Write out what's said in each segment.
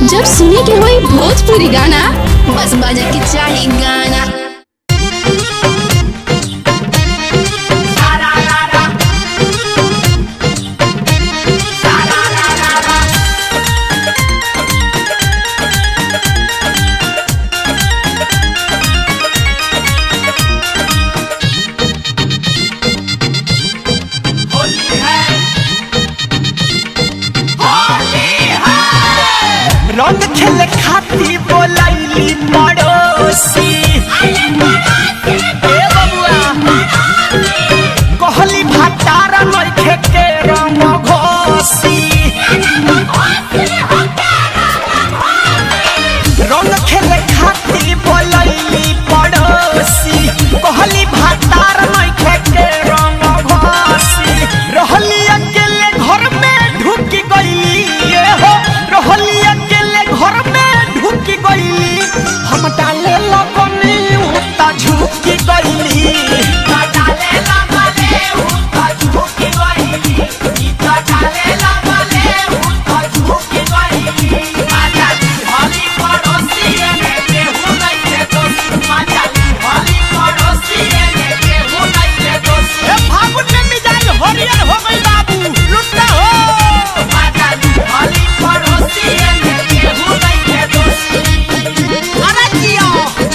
जब सुने के होई भोजपुरी गाना बस बजे के चाही गाना रंग खेले खाती बोलैली पड़ोसी ए बबुआ कहली भातार नइखे के रंग घोसी रंग खेले खाती बोलैली पड़ोसी कहली भातार नइखे के रंग घोसी रहली अकेले घर में ढुक गईली ये हो रहली अकेले घर में ढुक गईली हम डाले लगनी उता झुक गईली डाले लगले उता झुक गईली इता डाले लगले उता झुक गईली आजा भली पड़ोसी ने केहू नहीं के दोस्त आजा भली पड़ोसी ने केहू नहीं के दोस्त ए फागुन में मिजाज हरियर हो गई बाबू लुट्टा हो आजा भली पड़ोसी ने केहू नहीं के दोस्त अरे जियो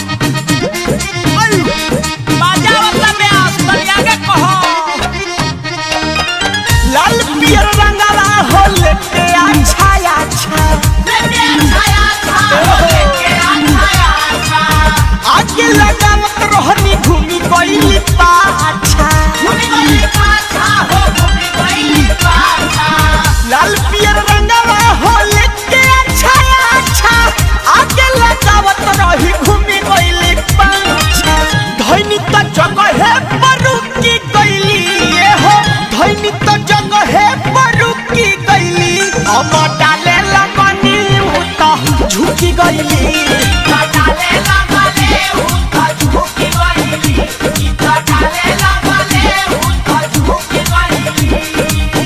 अयु बाजा वाला ब्यास तलिया के कहो लाल पियर रंगला हो लेके अच्छा अच्छा लेके अच्छा अच्छा लेके अच्छा अच्छा आगे लगावत रहनी घूमी गईली पाछा घूमी गईली पाछा हो घूमी गईली पाछा लाल पियर रंगला हो लेके अच्छा अच्छा आगे लगावत रही घूमी गईली पाछा धैनी त जगह है परुकी गईली ये हो धैनी त जगह है परुकी गईली हम डाले लगनी उता झुकी गईली डाले लगले उता झुकी गईली इता डाले लगले उता झुकी गईली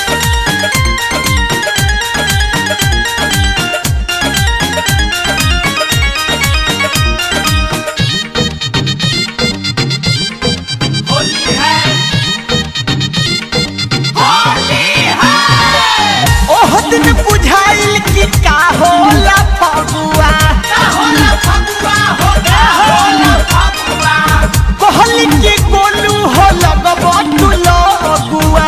होली है होली है ओह दिन बुझाइल कि का होला फगुआ का होला फगुआ हो का होला फगुआ कहली कि गोलू हो लगब तू लगुआ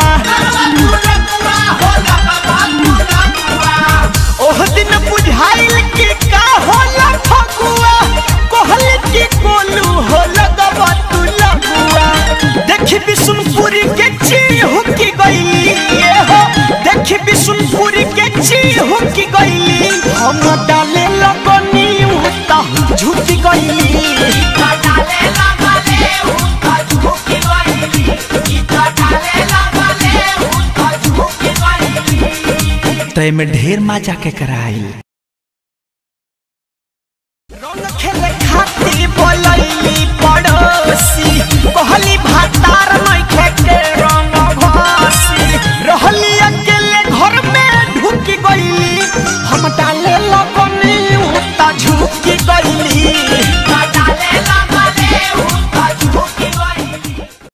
ओह दिन बुझाइल कि का होला फगुआ कहली कि गोलू हो लगब तू लगुआ देखी बिशुनपुरी के चीहू की गईली ये हो देखी बिशुनपुरी के चीहू की गईली हम डाले लगनी उता झुकी गईली डाले लगले उता झुकी गईली इता डाले लगले उता झुकी गईली तय में ढेर मजा के कराइल रंग खेले खाती बोलैली पड़ोसी कहली भात